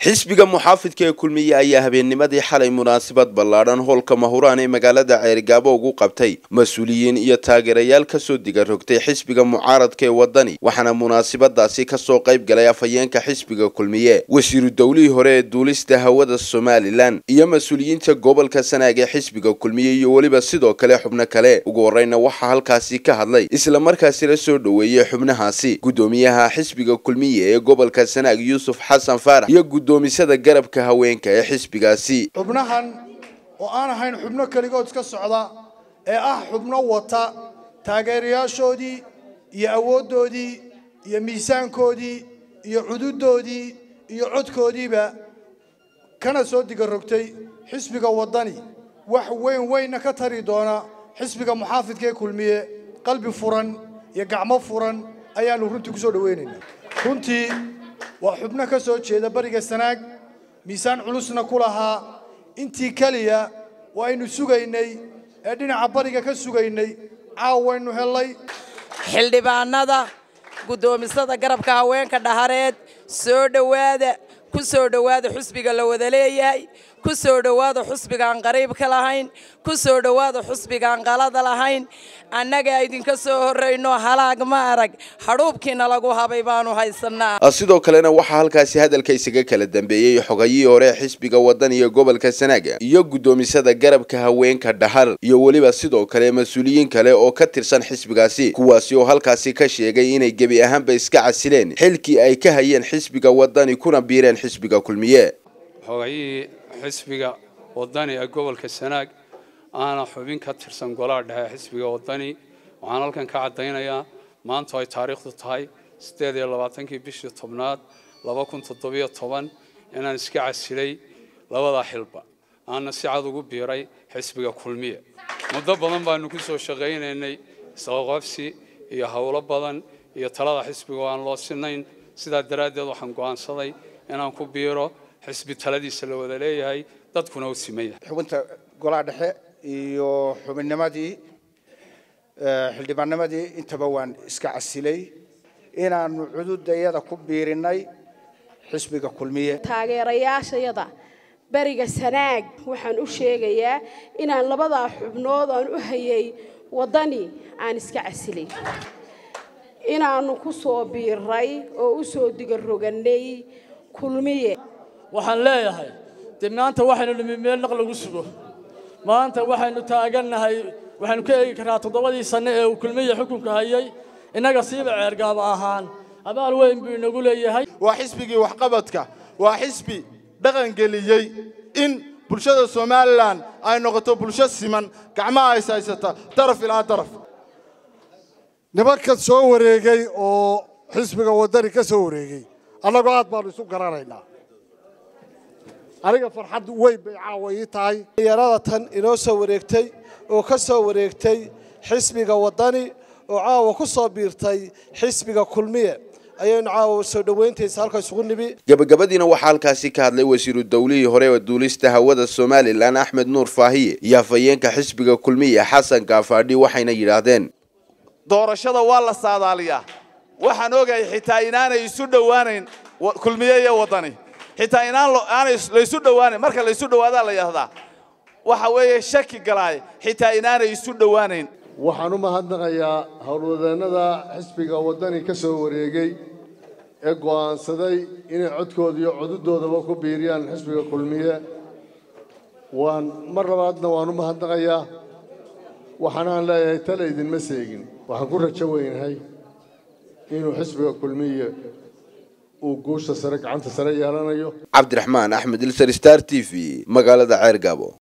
xisbiga muxaafidka ee kulmiye ayaa habeennimadii xalay munaasabad ballaadhan hoolka mahuraan ee magaalada ceerigaabo ugu qabtay mas-uuliyiin iyo taageerayaal kasoo diga rogtay xisbiga mucaaradka ee wadani waxaana munaasabadaasi kasoo qayb galay afhayeenka xisbiga kulmiye wasiiru dowlihii hore ee duulista hawada somalilan iyo mas-uuliyiinta gobolka sanaag ee xisbiga kulmiye iyo weliba sidoo kale xubno kale ugu horeyna waxaa halkaasi ka hadlay islamarkaasi la soo dhoweeyey xubnahaasi guddoomiyaha xisbiga kulmiye ee gobolka sanaag yuusuf xasan faarax iyo gudoomisada garabka haweenka ee xisbigaasi xubnahan oo aan ahayn xubno keligood iska socda ee ah xubno wata taageerayaashoodii iyo awooddoodii iyo miisaankoodii iyo cududoodii iyo codkoodiiba kana soo diga rogtay xisbiga waddani wax weyn weynna ka tari doona xisbiga muxaafidka ee kulmiye qalbi furan iyo gacmo furan ayaannu runtii ku soo dhowaynaynaa runtii waa xubno ka soo jeeda bariga sanaag miisaan culusna ku lahaa intii keliya waa aynu sugaynay ee dhinaca bariga ka sugaynay caaw waynu hellay xildhibaanada guddoomisada garabka haweenka dhahareed soo dhowaada ku soo dhowaada xusbiga la wada leeyahay ku soo dhowaada xusbigaan qariibka lahayn ku soo dhowaada xusbigaan qalada lahayn annaga idinka soo horrayno halaag ma arag hadhuubkiina lagu habay baanu haysanaa sidoo kalena waxaa halkaasi hadalka isaga kala dambeeyey xogayihii hore ee xisbiga waddan iyo gobolka sanaaga iyo guddoomisada garabka haweenka dhahar iyo weliba sidoo kale mas-uuliyiin kale oo ka tirsan xisbigaasi kuwaasi oo halkaasi ka sheegay inay gebi ahaanba iska casileen xilkii ay ka hayeen xisbiga waddani kuna biireen xisbiga kulmiye xogayihii xisbiga waddani ee gobolka sanaag aana xubin ka tirsan golaha dhexe xisbiga waddani waxaan halkan ka caddaynayaa maanta ay taariikhdu tahay siddeed iyo labaatankii bishii tobnaad laba kun toddobiyo toban inaan iska casilay labada xilba aanna si cad ugu biiray xisbiga kulmiye muddo badan baanu ku soo shaqaynaynay isqaqabsi iyo howlo badan iyo talada xisbiga oo aan loo sinayn sidaa daraaddeed waxaan go'aansaday inaan ku biiro xisbi taladiisa la wada leeyahay dadkuna u siman yahay xubinta golaha dhexe iyo xubinnimadii xildhibaannimadii intaba waan iska casilay inaanu cududayada ku biirinnay xisbiga kulmiye taageerayaashayada beriga sanaag waxaan u sheegayaa inaan labadaa xubnood aan u hayay waddani aan iska casilay inaannu ku soo biiray oo u soo digarogannay kulmiye waxaan leeyahay dee maanta waxaynu nimi meel naq lagu sugo maanta waxaynu taagannahay waxaynu ka eegi karnaa toddobadii sanno ee uu kulmiya xukunka hayay innaga siiba ceergaaba ahaan abaal weyn buu inagu leeyahay waa xisbigii waxqabadka waa xisbi dhaqangeliyey in bulshada somalilan ay noqoto bulsho siman gacmaha is haysata daraf ilaa daraf nimankan soo wareegay oo xisbiga waddani ka soo wareegay annagoo aad baanu isu garanaynaa aniga farxad weyn bay caawa ii tahay yarada tan inoo soo wareegtay oo ka soo wareegtay xisbiga waddani oo caawa ku soo biirtay xisbiga kulmiye ayaynu caawa soo dhoweyntaisa halka isugu nimi gabagabadiina waxaa halkaasi ka hadlay wasiiru dowlihii hore ee duulista hawada somalilan axmed nuur faahiye iyo afhayeenka xisbiga kulmiye xasan gaafaadhi waxayna yidhaahdeen doorashada waa la saadaaliyaa waxaan ogahay xitaa inaanay isu dhowaanayn kulmiye iyo waddani xitaa inaan aanay laysu dhowaanayn marka laysu dhowaadaa la yidhahdaa waxa weeye shaki galaay xitaa inaanay isu dhowaanayn waxaan u mahadnaqayaa howlwadeennada xisbiga waddani ka soo wareegay ee go'aansaday inay codkooda iyo cududoodaba ku biiriyaan xisbiga kulmiye waan mar labaadna waan u mahadnaqayaa waxaanaan leeyahay tale idinma seegin waxaan ku rajo weynahay inuu xisbiga kulmiye uu guusha sare gacanta sare yeelanayo cabdiraxmaan axmed ilsar star t v magaalada ceergaabo